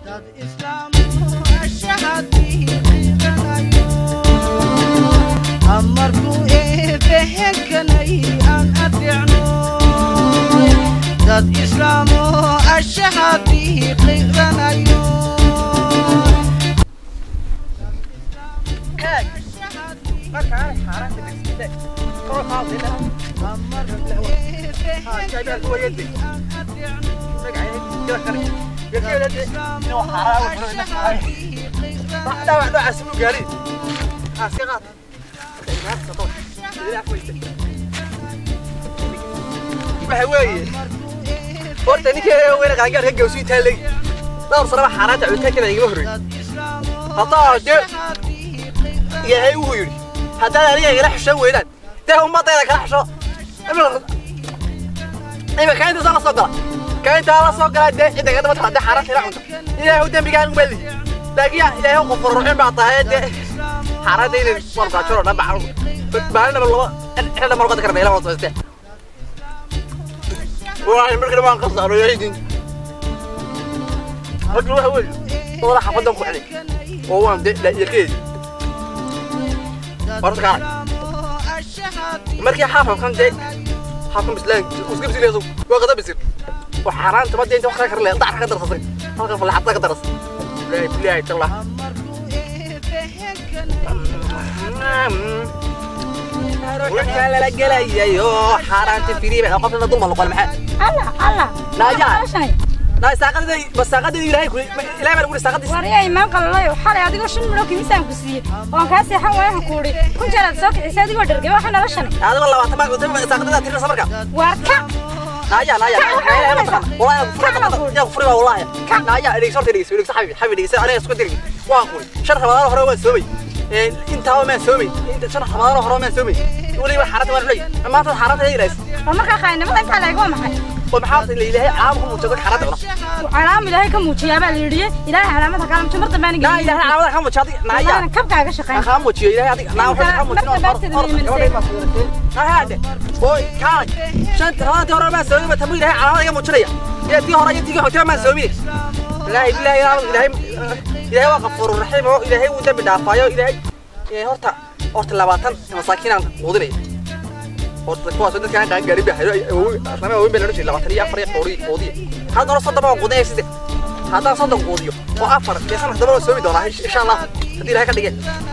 amarkuu eebehenkanay aan adeecno dad islaamo ashahadii qiranayo waxa weeye horta ninkii weyne qaangaarka gawsi intaa legi dhowr sanaba xaaraanta cunitaankeeda igama horreyn haddaa de yahay wuxuu yidhi haddaad aniga igala xishoon weydaan dee ummadayda kala xisho imika intaasa la soo gala ka intaa la soo galaa dee cidda gadaba haddii xaaraanta ila cunto ilaahu dembigaan uma lihi laakiin yaa ilaahay qof ruuxin baa tahay dee xaaraanta inay wargaajoro dhan baa maalinaba laba xilda malqada karna ila wada soostee والله مركب ما انقص على يعيدين رجل واحد وجه والله حفظهم عليه وهو عم لا يكيد برضك عارف مركي حافظ كان جاي حافظ بسلان وسقف سيري يسوق وغدا بيصير وحرام تبدي انت وخرك لا ضع حاجه درس هذا في الحطه درس لا بلاي الله ruuxkaa lala gelayayo xaaraanta firiiba qofna dulma noqon maxaa الله الله ناجح. naa saaqadada masaaqadada ilaahay ku ilaahay baa lagu saaqadis wariyay imaan qalalayo xalay adigoo shan milo kimisaan ku siiyey waan kaa seexan waayahan ku udhi kun jeer aad soo kicisay adigoo dhergay waxa nala shanay adigoo labaatan baa qotay saaqadada tirna samarka waar ka naaya naaya wallahi furi furi wallahi naaya dhig sorta dhig dhig saxabi xabi dhig sa aniga isku dirgi waa quri shan ramadaan hore waa soomay ee intaa ma soomay inta shan ramadaan hore ma soomay waliba xarada waa lay maanta xarada ay ilays oo markaa qaynimada intaa leeg waa maxay oo maxaa ilaahay caamku mutago xarada una calaam ilaahay ka muujiyaa baa la yidhi ilaahay calaamada kaalamjo mar dambe naa ilaahay caamada ka mujadi naaya aniga kabkaaga shaqayn kaa mujiyo ilaahay adiga naa wuxuu ka mujin هذا هوي كان شنت هذا هو ما سوي بتمويل هاي على هذا مجرية يا تي هراء تيجي حتى ما سوي لا إله إلا إلهي إلهي وغفور الرحيم هو إلهي ودم بدافعه إلهي يا هرتا هرتا لباتن مساكين عن قدري هرتا كواس ده كان كان قريب هاي هو أصلا هو بيننا شيء لباتن يا فريق قوري قودي هذا رصد ما قودي سيد هذا صدق قوديو وأفر بس أنا دبل سوي دونا إن شاء الله هدي لها كده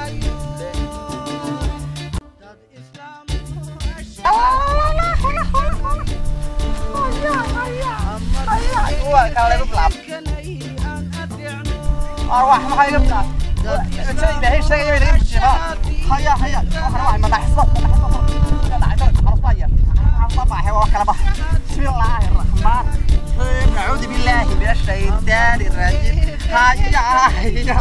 أروح ما هاي قبل شيء ده شيء يبي يمشي شباب هيا هيا أروح ما نحصل بسم الله الرحمن الرحيم نعوذ بالله من الشيطان الرجيم هيا هيا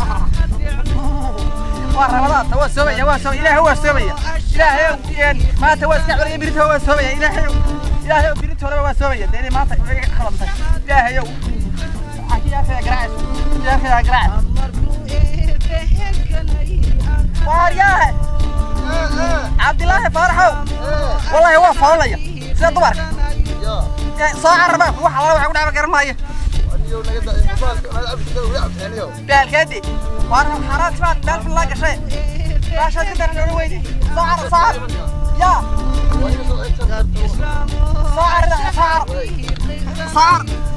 ورمضان تو سوية هو سوية إلهي هو سوية إلهي يعني ما تو سعر يبريت هو سوية إلهي إلهي يبريت هو سوية ديني ما خلص إلهي يو يا أخي أقرأ يا أخي أقرأ وارياه عبد الله فرحو والله هو فاوليا سيد دمر صاع رباك وح الله وحنا ما قرمايه بالكدي وانا حرات فان بال في الله قشي باشا كده نقول ويدي صاع صاع يا صاع صاع صاع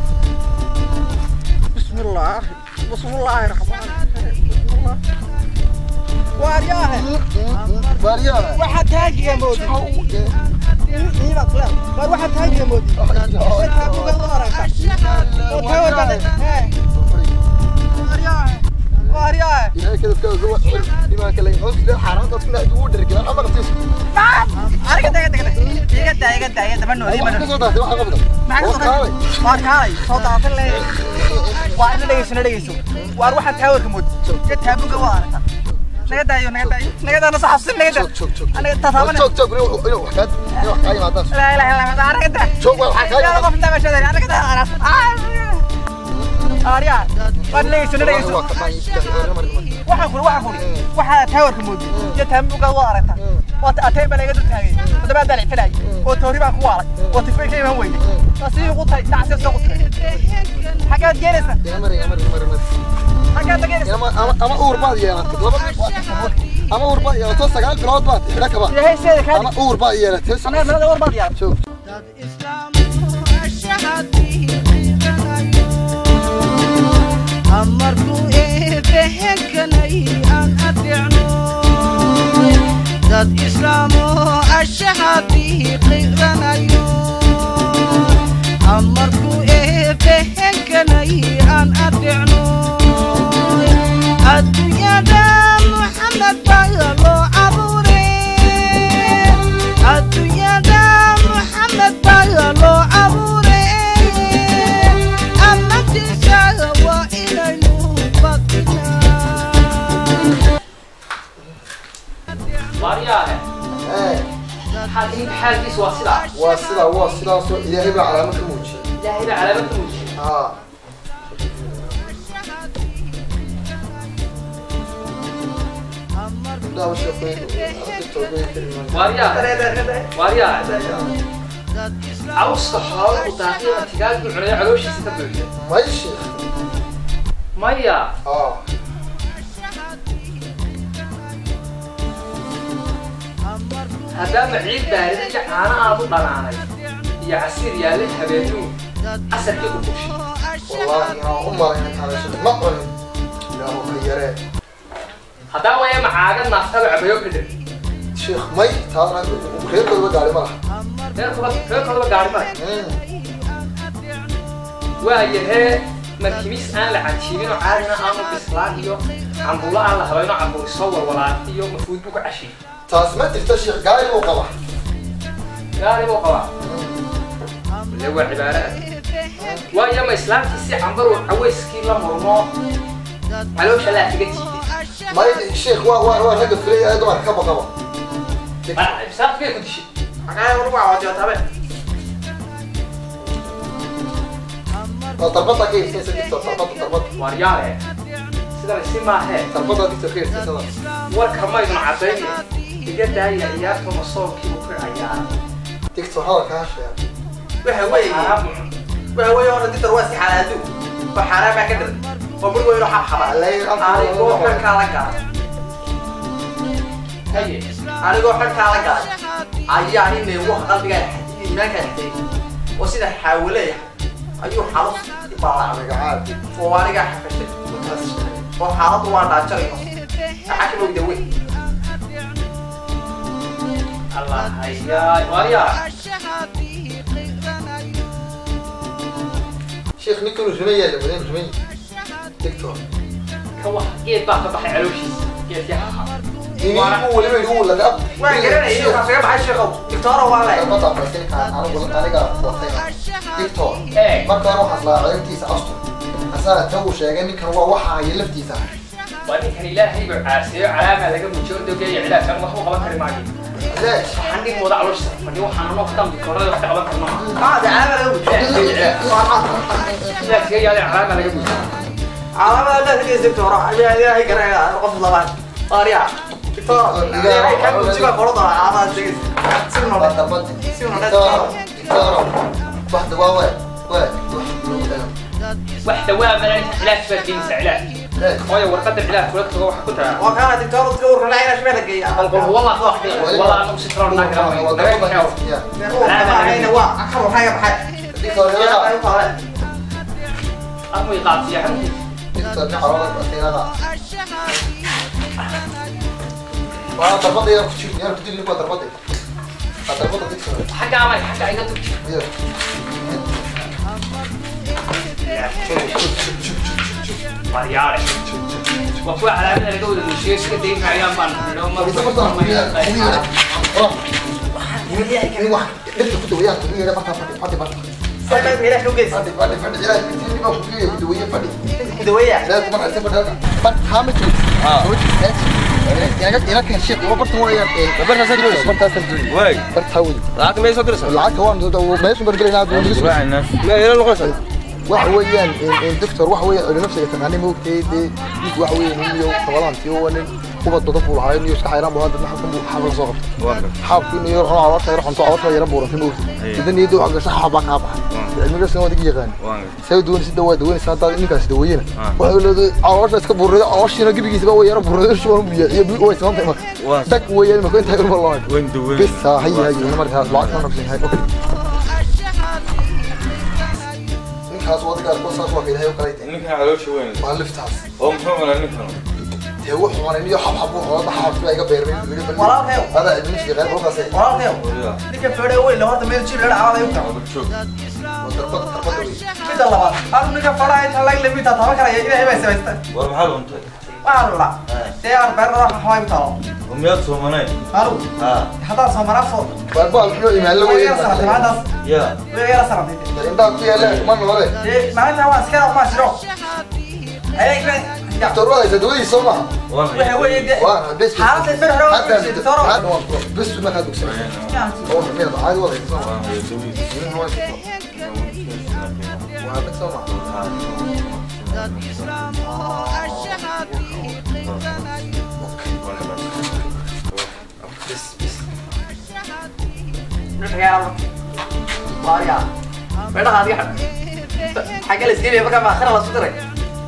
بسم الله بسم الله الرحمن الرحيم وارياه واحد تاجي يا مودي إيه لا طلع بار واحد تاجي يا مودي شتها فوق الغارة وتهور بعدين ها وارياه وارياه نعم أنا كده كده كده إيه كده إيه كده إيه ده منو إيه منو معك صوت وار هاي صوت عاطل لي وأنا ليش أنا ليش وار واحد تهور كمود جت فوق الغارة naga daayo naga daayo naga daayo nasa xabsin naga daayo anaga tataaban la ilaha illa allah anaga daayo yaa qof inta meesha daayo anaga daayo anas aariya waan leeyso leeyso waxaan kuri waxaan kuri waxa taawarka moodi iyo taambuga waa aragta oo atay baa laga dul taagay hadaba dal filay oo toori baa ku waalay oo tifay ka iman weyday taasi ugu tay dacsi soo qutay xagaad geeraysa ama ama ama uur baad yeelatay laba ama uur baad yeelato sagaal bilood baad xidha kaba ilaahay seeda kaa ama uur baad yeelatay anaa meelada war baad yaa joog dad islaamu ashahadii qiiranayo amarku eebehenkanay aan adeecno dad islaamu ashahadii qiiranayo amarku eebehenkanay aan adeecno adduunyada muxamed baa loo abuure adduunyada muxamed baa loo abuure amantiisa waa inaynu badinaa waariyaahe ee xaalkiin xaalkiis waa sidaa waa sidaa waa sidaasoo ilaahay baa calaamad ka muujiyay ilaahay baa calaamad ka muujiyay haa gabdhaha sheekooyin aragtitoogoyin karimaan waariyaahe waariyaahe cawska xoolo u daaqiya tigaagii cunaya calooshiisa ka buuxda may sheekh maya haa haddaama ciid baarida iyo caana aad u dhanaanay iyo casiir yaallay habeenuu casarkii ku bushi wallaahi aan u malayn taanashada ma cunin ilaahu ka yaree haddaa waya macaaga naaftaba cabayo ka dhir sheekh may taana reerkooda gaari ma laha reerkooda reerkoodaba gaari male waayahee markimis aan la canjiibin oo caadina aanu bislaan iyo cambuulo aan la habayno cambuuli soo walwalaan iyo mafuud buu ka cashiy taas ma jirta sheekh gaari buu qaba gaari buu qabaa le waa cibaaro ah waayo ma islaamkii si cambaru cawayskii la murmo caloosha laa kaga jiiday may sheekh waa waa waa ragga filaya ee dumarka ka baqaba ibsaafkay ku dishay maxaa lagu caawatay waa darbada ka iskaysa jirta darbada darbada waaryaale sidan isi maahee darbada jirta ka iskaysada warka maydun caddayne iga daaya ciyaarta masoolkiibu ku ciyaara digto hadalka ha sheega waxa weeye waxa weeye horta ditar waa si xalaadu oo xaaraan baa ka dhir oo bur weyno xabxaba anigoo xilkaa la galay haye anigoo xilkaa la galay ayaa nin neewo qalbigaa iimaankaa xatay oo sida xaawaleeya ayuu xalus ibaalaacday aniga caadi oo anigaa xafashay oo xaaladdu waa dhaajarayo maxaa ka mogda wey allah hayaa waaryaa sheekh ninkanu riman yaalla badan riman digto ka wax geed baa ka baxay calooshiisa geedkii xaxa inigu weliba igu laga waan garanayay waxaa kaga baxay sheekow digtoora waa leh darbada markinka anigu aniga watay digto ee marka hore waxaad laa ceebtiisa astur asaa ta uu sheegay ninkan waa waxa haya laftiisa waa ninkan ilaahay buu caasiyo calaamaa laga muujiyo ordogeeya cilaafkan wax u qaban kari maayo leesh waxaan dhig mooda calooshiisa fadhi waxaan anoo kadam dikoorada wax ka qaban karno maade calaamaa laga muujiyo ilaafkiga yaade calaamaa laga muujiyo calaamada ilaah kaga digtoora ayaa ilaahay garanaya qof labaad qaariya digtoora ilaahay ka muujiyo qorada calaamada sheegaysa si waa noqon darbada si noqon digtooro digtooro waxda waa waa waa wax lagu dhago waxda waa malan cilaaf baa geenaysa cilaaf leesh hooyo warqada cilaaf kula tago waxa ku tagaa waa kana digtoora dadka urka laa ilaah shmeela geeya qalqol wallah ka wax wallah anagu si tiro naa kala waa naga darbada kaxeeyo ya calaamada waa akar waxaa ka baxay digtooro ilaha أمي قاطية عندي digtooro carooda bateerada waa darbada yaa ku jirta yaa ku dilin waa darbada waa darbada digtooro حاجة عمل حاجة عايزة تمشي iyo مريارة وفوا على من الجودة المشي سكت دين في عيال بان لو ما Bisa bertahan kuliah, kuliah. Oh, ini ini wah, dia tuh kuliah, kuliah apa apa apa apa. سكت ميلا شو قيس Padi padi padi jalan, ini mau kuliah kuliah padi. كدوية Saya cuma ada pada pan kami tuh. Ah. Ya kan, ya kan syekh, gua bertemu ya. Berapa saja dulu? Berapa saja dulu? واي Bertahu. lacagta may soo diraysaa Lacag kawan tuh, ما يسمى برجلي نادي ونجلس. ma ila noqonaysaa waxa weeyaan الدكتور waxa weeyaan oo nafsiga tanaani moogtay dee mid waxa weeyaan iyo tabalantii oo nin ubad badan buu lahaa inuu iska xayraan buu hadda maxaa buu xabal soo qabtay waan gar xaabku inuu yar cunaa caloosha yar xunto caloosha yar buurantay moogta idan niyadda waxa gasha xaabaa kaa baxay cilmiga soo wadiga yaqaan waan gar say doon si dawaa daweynaysa hadda ninkaas daweeyana Ah. waxa leedahay caloosha iska buurada calooshiina gibigiisa way yar buurada ishu waan biya iyo biyo way sabantay marka Waa. tag weeyaan marka inta yar loo waan duway بس هي هي marka lacag ma naqsin hay okay ninkaas wadiga ko saas waa ilaahay kale ninkan caloosha weyn waa liftaas oo muxuu malaa ninkan tee wuxuu maray iyo xab xab oo xab xab iga beermay Walaalkayow. hada idin si qeyb halkaas ay walaalkayow wariya ninka fadhiya weyn la horta meel jir la caawada u tahay wada joog darfad darfad wey midda labaad hal ninka fadhiya inta lag lamid tahay taban karaya ilaahay baa samaysta war maxaad cuntay waxaan la dee aan beerna waxa xaway taalo oo miyaad soomanayn halu haa hadaa soo maraa soo waa baa muxuu imaan la way yar sanad weeyay hadaas yaa way yar sanad inta ku yaala ma noole dee maalinta waa iska ma jiro ayay ka ya torwada dadwey soo ma waan waxa weeye dee waa bes xaaladda bir hore hadda waa jirta toro hadda waa bes ma ka dugsan oo meel caadi wada soo ma waan duway waa bes soo ma Maria. Beda hadi kan. Xagga la iskeenay marka ma akhira la soo diray.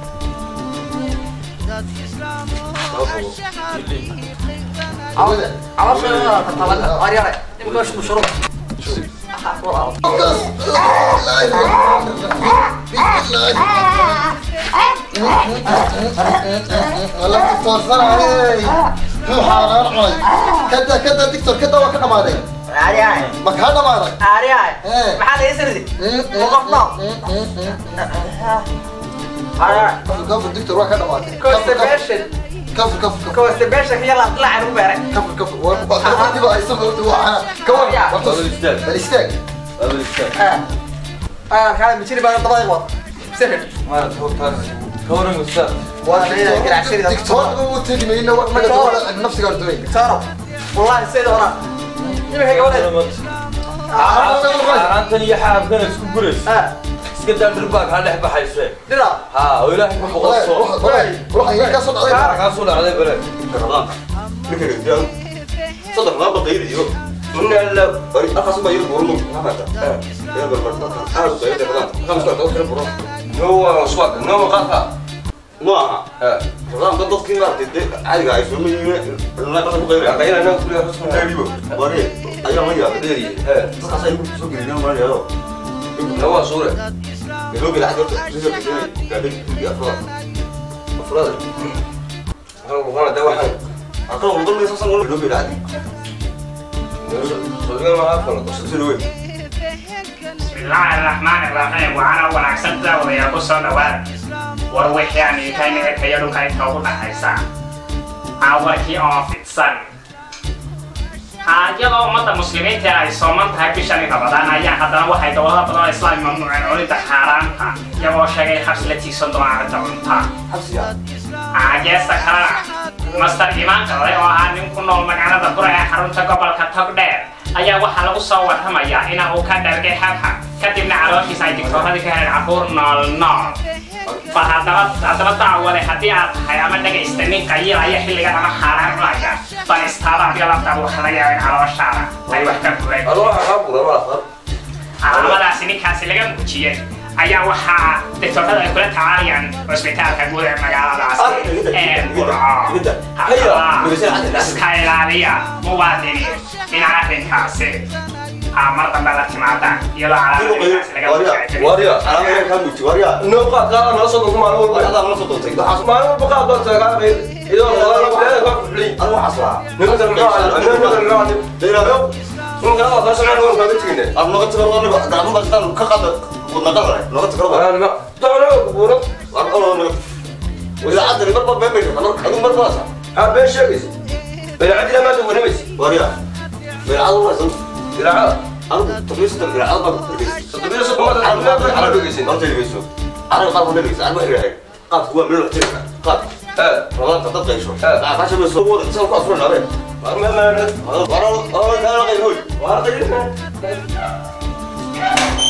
wada Awas la tatabana. Maria. Imka shu shuru. والله دكتور صنعي هو حرام كذا كذا دكتور كذا وكذا ما عليك Ari ay. ما كان ما عليك Ari ay. Maxaa la isirdi? Muqafna. Ari. كف الدكتور وكذا ما عليك Constipation. كف كف كف Constipation hiya la qila anu beeray. كف كف وبعد دي بقى يسمى هو انا كمان wada istaag الاستاك wada istaag Ah. Ah, kana mijiri baa dabada qod. Sefir. maad hawtaas ka waran ustaad Waa leeyahay garaashiri. دكتور هو تيجي من هنا ما قدر نفسك قدر Taro. Wallahi sayda ora. Imika gabadha. aantan iyo xaabkana isku guraysa Ah. iska daa dhirbaa kaa dhex baxayse Dira. haa oo ilaahay ku boqolso روح روح هيك اصلا kaa soo dhacday bale صدق ما بقيل يو من ال أخص ما يربو من هذا يا بربر أنا بقيل هذا خمس سنوات أو كم برا noo swag noo qaata ما رمضان ضد كل مرة تدي عادي قاعد يسوي من لا بقى بقيل qayl anaa kulliga xuskan تقريبا وري أيام ما يا deeri hee تصحى سيد سوق اليوم ما يا nawaa suure يلوك العادة تزوج كذي قاعدين في أفراد أفراد waxaan de waxaan أقرأ من ضمن أساسا ولا يلوك العادي sodigan waxaa falo سلوي bismillaahi raxmaani raxiim waxaana wanaagsan daawadayaal ku soo dhawaada war wixii aan iikayna ekaya dhulka inta ugu dhaxaysa aa warkii oo fidsan iyadoo ummadda muslimiinta ay sooman tahay bishani rabadaan ayaa haddana waxay dowlado badan oo islaam mamnuuceen cunidda xaaraanta iyagoo sheegay xabsi la tiigsan doona arrinta cunta geesta kalena master imaan qalay oo ahaa nin ku nool magaalada bura ee xarunta gobolka togdheer ayaa waxaa lagu soo warramayaa in uu ka dhargay xabxa kadibna calooshiisa ay digtooradii ka heleen cabuur nool nool bal haddaba haddaba daawade haddii aad tahay ama dhegaysta nin qayilaya xilligan ama xaaraan cunaya bal istaada adiga laftaada waxa laga yaaba in calooshaada ay wax ka buleen alwaxa kaa buda ma aqaan calaamadaasi ninkaasi laga muujiyey ayaa waxaa digtoorada ay kula tacaalayaan cusbitaalka guud ee magaaladaasi ee burco haddaba iska ilaaliya muwaadiniin in arrinkaasi aa mar dambe la timaadaan iyadoo calaamadaasi laga muujiyay warya أنا ما كان بيجي وريا noo qaad qaada nala soo dogo maalin walba هذا ما صدقت maalin walba qaad baa tagaa qayl idoo qodana bilaada kaa fuxliy أنا حصلها ninka muxuu ahaa ninka muxuu ahaa دينا ninka la qaadaa soo noo kaaga tegine أنا لغة تقرأ أنا دعم بس دعم كقدر قلنا قدر لغة تقرأ waxaan ma dacno kubuuro أنا أنا وإذا عاد اللي بربر بين بينهم أنا أنا بربر أصلا haa been sheegaysa beencadina maanta wanamaysa وريا بين عاد الله يسلم ilaaca أنا تقريبا ستة بين عاد الله toddobiyo soddon maanta waxaa dhegaysin أنا تلفزيون أنا قاعد أقول لك أنا ما أدري قاعد هو من الوقت قاعد ee رمضان تطلع يشوف آه. عشان بس هو تصل أفرن عليه warmamaana أنا أنا أنا غير هوي waa qayl